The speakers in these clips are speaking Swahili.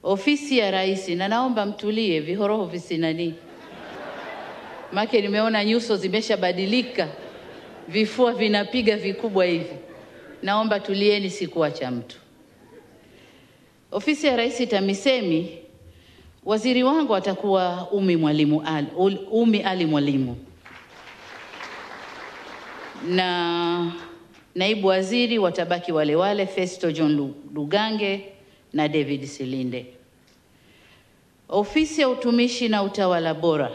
ofisi ya rais, na naomba mtulie, vihoroho visinani, make nimeona nyuso zimeshabadilika, vifua vinapiga vikubwa hivi. Naomba tulieni, sikuacha mtu. Ofisi ya rais TAMISEMI, waziri wangu atakuwa Umi Mwalimu Ali, Umi Ali Mwalimu na naibu waziri watabaki wale wale Festo John Lugange na David Silinde. Ofisi ya utumishi na utawala bora,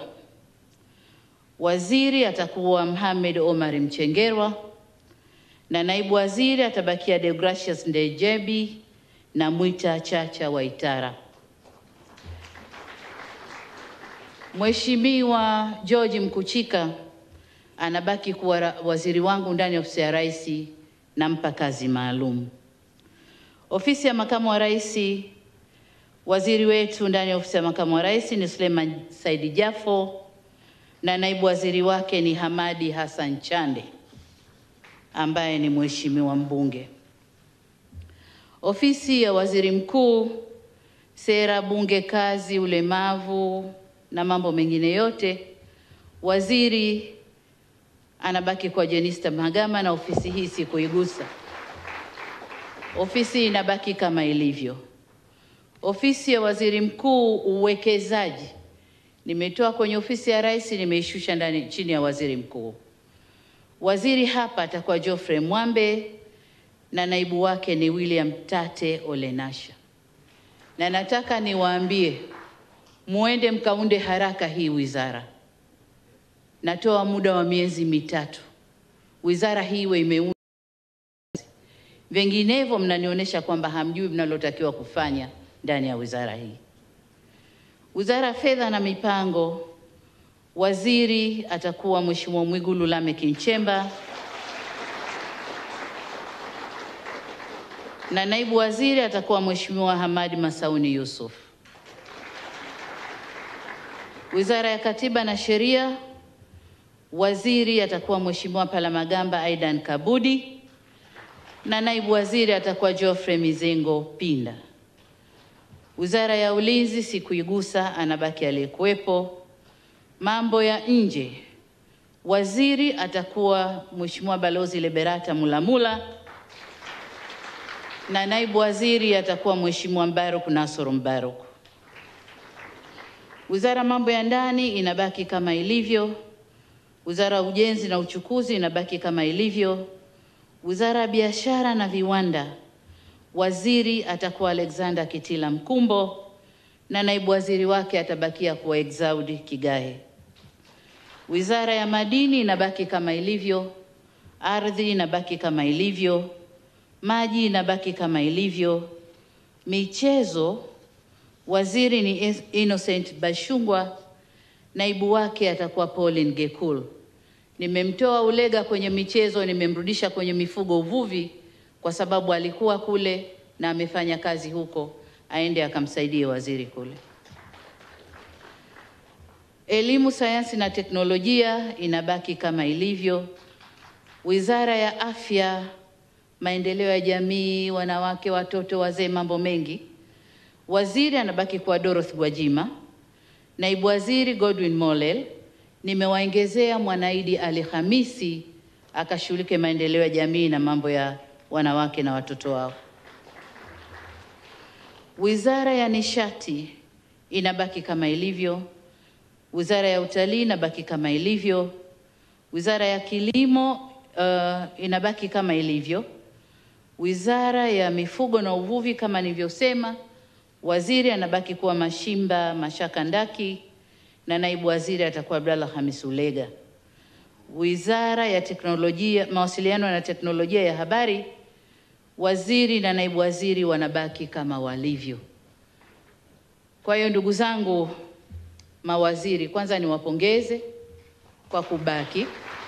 waziri atakuwa Mohamed Omar Mchengerwa na naibu waziri atabakia Deogratius Ndejebi na Mwita Chacha Waitara. Mheshimiwa George Mkuchika anabaki kuwa waziri wangu ndani ya ofisi ya rais, nampa kazi maalum. Ofisi ya makamu wa rais, waziri wetu ndani ya ofisi ya makamu wa rais ni Suleiman Saidi Jafo na naibu waziri wake ni Hamadi Hassan Chande ambaye ni mheshimiwa mbunge. Ofisi ya waziri mkuu, sera, bunge, kazi, ulemavu na mambo mengine yote, waziri anabaki kwa Jenista Mhagama na ofisi hii sikuigusa. Ofisi inabaki kama ilivyo. Ofisi ya waziri mkuu uwekezaji, nimetoa kwenye ofisi ya rais, nimeishusha ndani chini ya waziri mkuu. Waziri hapa atakuwa Geoffrey Mwambe na naibu wake ni William Tate Olenasha, na nataka niwaambie muende mkaunde haraka hii wizara. Natoa muda wa miezi mitatu, wizara hii iwe imeundwa, vinginevyo mnanionyesha kwamba hamjui mnalotakiwa kufanya ndani ya wizara hii. Wizara ya Fedha na Mipango, waziri atakuwa Mheshimiwa Mwigulu Lameck Nchemba na naibu waziri atakuwa Mheshimiwa Hamadi Masauni Yusuf. Wizara ya Katiba na Sheria, waziri atakuwa Mheshimiwa Palamagamba Aidan Kabudi na naibu waziri atakuwa Geoffrey Mizengo Pinda. Wizara ya Ulinzi sikuigusa, anabaki aliyekuwepo. Mambo ya nje, waziri atakuwa Mheshimiwa Balozi Liberata Mulamula na naibu waziri atakuwa Mheshimiwa Mbaruk Nasoro Mbaruk. Wizara mambo ya ndani inabaki kama ilivyo. Wizara ya Ujenzi na Uchukuzi inabaki kama ilivyo. Wizara ya Biashara na Viwanda, waziri atakuwa Alexander Kitila Mkumbo na naibu waziri wake atabakia kuwa Exaudi Kigahe. Wizara ya Madini inabaki kama ilivyo. Ardhi inabaki kama ilivyo. Maji inabaki kama ilivyo. Michezo, waziri ni Innocent Bashungwa, naibu wake atakuwa Pauline Gekul. Nimemtoa Ulega kwenye michezo, nimemrudisha kwenye mifugo, uvuvi, kwa sababu alikuwa kule na amefanya kazi huko, aende akamsaidie waziri kule. Elimu, sayansi na teknolojia inabaki kama ilivyo. Wizara ya Afya, maendeleo ya jamii, wanawake, watoto, wazee, mambo mengi, waziri anabaki kuwa Dorothy Gwajima, naibu waziri Godwin Mollel. Nimewaongezea Mwanaidi Ali Hamisi akashughulike maendeleo ya jamii na mambo ya wanawake na watoto wao. Wizara ya Nishati inabaki kama ilivyo. Wizara ya Utalii inabaki kama ilivyo. Wizara ya Kilimo uh, inabaki kama ilivyo. Wizara ya Mifugo na Uvuvi kama nilivyosema, waziri anabaki kuwa Mashimba Mashaka Ndaki na naibu waziri atakuwa Abdallah Hamis Ulega. Wizara ya Teknolojia, Mawasiliano na Teknolojia ya Habari, waziri na naibu waziri wanabaki kama walivyo. Kwa hiyo ndugu zangu mawaziri, kwanza niwapongeze kwa kubaki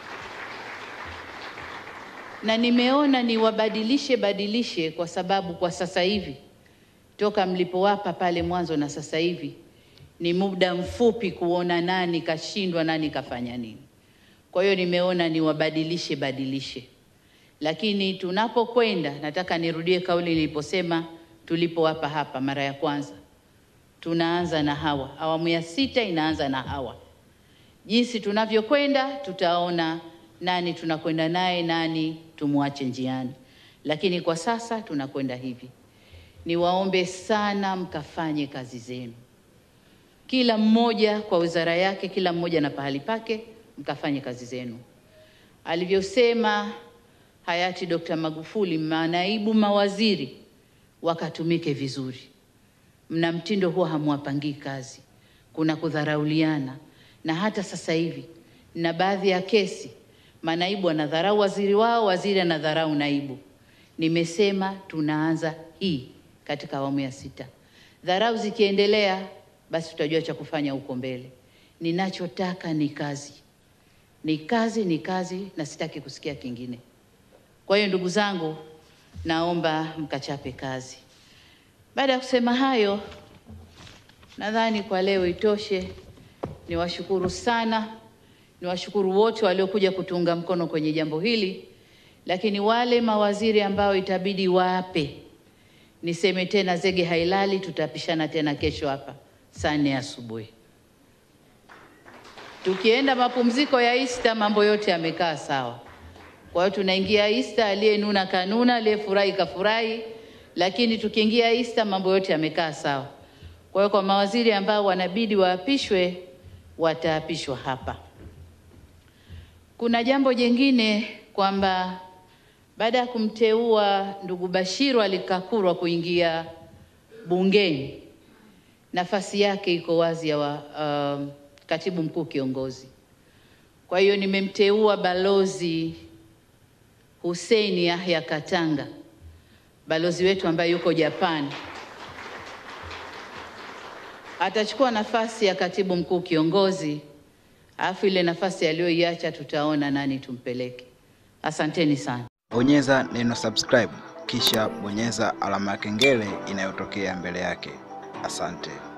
na nimeona niwabadilishe badilishe, kwa sababu kwa sasa hivi toka mlipowapa pale mwanzo na sasa hivi ni muda mfupi kuona nani kashindwa, nani kafanya nini. Kwa hiyo nimeona niwabadilishe badilishe, lakini tunapokwenda, nataka nirudie kauli niliposema tulipowapa hapa mara ya kwanza, tunaanza na hawa. Awamu ya sita inaanza na hawa. Jinsi tunavyokwenda tutaona nani tunakwenda naye, nani tumwache njiani, lakini kwa sasa tunakwenda hivi. Niwaombe sana mkafanye kazi zenu, kila mmoja kwa wizara yake, kila mmoja na pahali pake, mkafanye kazi zenu. Alivyosema hayati Dr. Magufuli, manaibu mawaziri wakatumike vizuri. Mna mtindo huwa hamwapangii kazi, kuna kudharauliana, na hata sasa hivi na baadhi ya kesi manaibu wanadharau waziri wao, waziri anadharau naibu. Nimesema tunaanza hii katika awamu ya sita. Dharau zikiendelea, basi tutajua cha kufanya huko mbele. Ninachotaka ni kazi, ni kazi, ni kazi, na sitaki kusikia kingine. Kwa hiyo ndugu zangu, naomba mkachape kazi. Baada ya kusema hayo, nadhani kwa leo itoshe. Niwashukuru sana, niwashukuru wote waliokuja kutuunga mkono kwenye jambo hili, lakini wale mawaziri ambao itabidi waape, niseme tena, zege hailali. Tutapishana tena kesho hapa saa nne asubuhi. Tukienda mapumziko ya Easter, mambo yote yamekaa sawa. Kwa hiyo tunaingia Easter, aliyenuna kanuna, aliyefurahi kafurahi, lakini tukiingia Easter mambo yote yamekaa sawa. Kwa hiyo kwa mawaziri ambao wanabidi waapishwe, wataapishwa hapa. Kuna jambo jingine kwamba baada ya kumteua ndugu Bashiru alikakurwa kuingia bungeni, nafasi yake iko wazi ya wa, uh, katibu mkuu kiongozi. Kwa hiyo nimemteua balozi Hussein Yahya Katanga, balozi wetu ambaye yuko Japan, atachukua nafasi ya katibu mkuu kiongozi, alafu ile nafasi aliyoiacha tutaona nani tumpeleke. Asanteni sana. Bonyeza neno subscribe kisha bonyeza alama ya kengele inayotokea mbele yake. Asante.